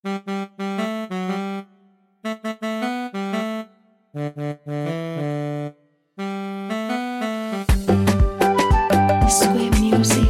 Square music.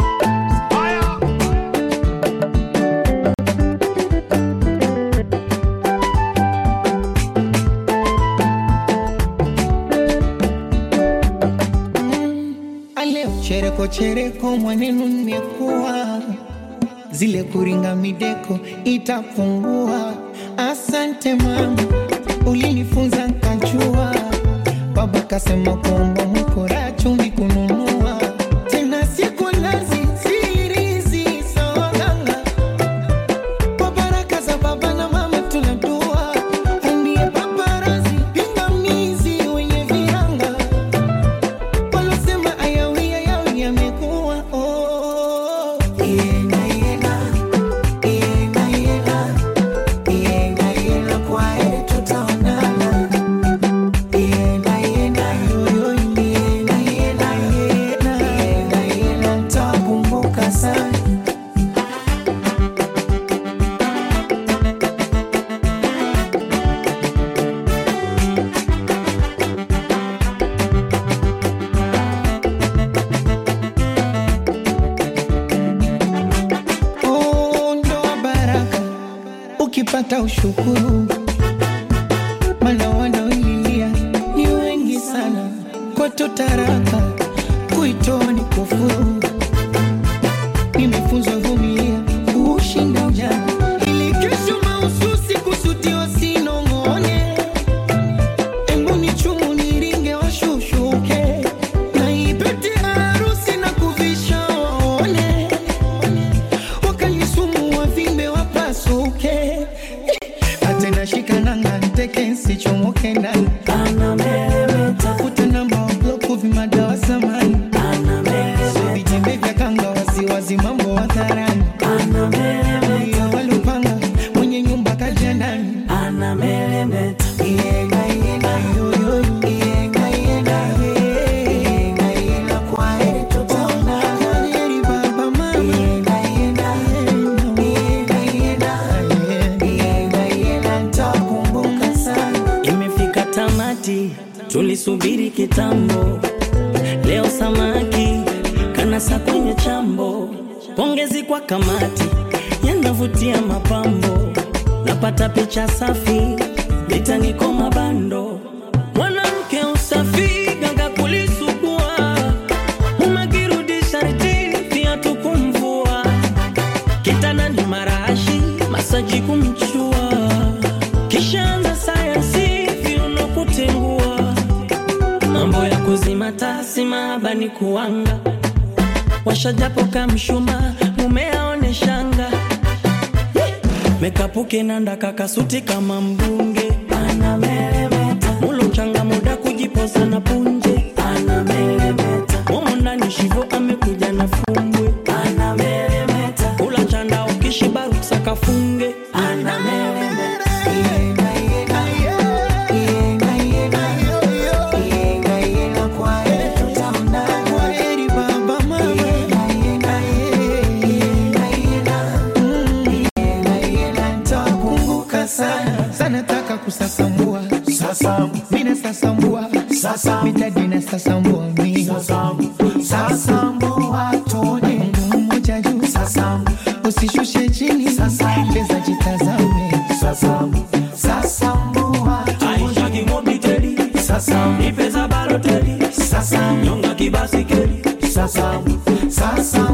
Aleo chereko chereko mwanenu nimekuwa zile kuringa mideko itapungua. Asante mama, ulinifunza nkajua. Baba kasema kuomba mkora chumvi kununua tena siku nazi sirizi sawaganga kwa baraka za baba na mama tunadua ndiye paparazi pingamizi wenye viranga walosema ayawi ayawi yamekuwa oh. Yenga, yenga, yenga, yenga, yenga, yenga, kwa heri tutaonana. Yenga, yenga, yoyo, yenga, yenga, yenga, yenga, yenga, nitakumbuka sana. Oh, ndoa baraka ukipata ushukuru, mana wanaoililia ni wengi sana. Kwetu taraka kuitoa ni kufuru. Nimefunzwa vumilia kushinda ujana, ili kesho mahususi kusudiwa sinong'one. Embu ni chumu niringe washushuke, na ipete harusi na kuvisha waone wakanisumu wavimbe wapasuke atena shikananga nteke nsichomoke ndani tafuta namba wabloku vimadawa samani so vitembe vya kanga wasiwazi mambo hadharani iyo walupanga mwenye nyumba kaja ndani Yenga, yenga, yoyo, yenga, yenga, yenga, yenga, kwa heri tutaonana. Kwa heri baba, mama. Yenga, yenga, yenga, yenga, yenga, yenga, nitakumbuka sana. Imefika tamati, tulisubiri kitambo. Leo samaki kanasa kwenye chambo. Pongezi kwa kamati, yanavutia mapambo. Napata picha safi, litaniko mabando. Mwanamke usafi, ganga kulisugua. Umekirudisha ritini, viatu kumvua. Kitandani marashi, masaji kumchua. Kishaanza sayansi, viuno kutengua. Mambo ya kuzima tasi, mahaba ni kuanga. Washajapo kamshuma, mume aone shanga. Mekapuke nanda kakasuti kama mbunge. Mulo mchanga muda kujipoza na punje. Momo ndani shivo amekuja na fumbwe. Kula chanda ukishiba ruksa kafunge. Yenga, yenga, yenga, yenga, yoyo, yenga, yenga, kwa heri tutaonana. Kwa heri baba, mama. Yenga, yenga, yenga, yenga, mm, yenga, yenga, nitakumbuka sana sana taka kusasambua Sasambu, mina sasambua sasambu, mitadi na sasambua mi sasambu, sasambu watone. Mguu mmoja juu Sasambu, usishushe chini Sasambu. leza jitazame sasambu, sasambu watone. Aisha kimobiteli. Sasambu, Ipeza baloteli. sasambu, Nyonga kibasikeli. sasambu, sasambu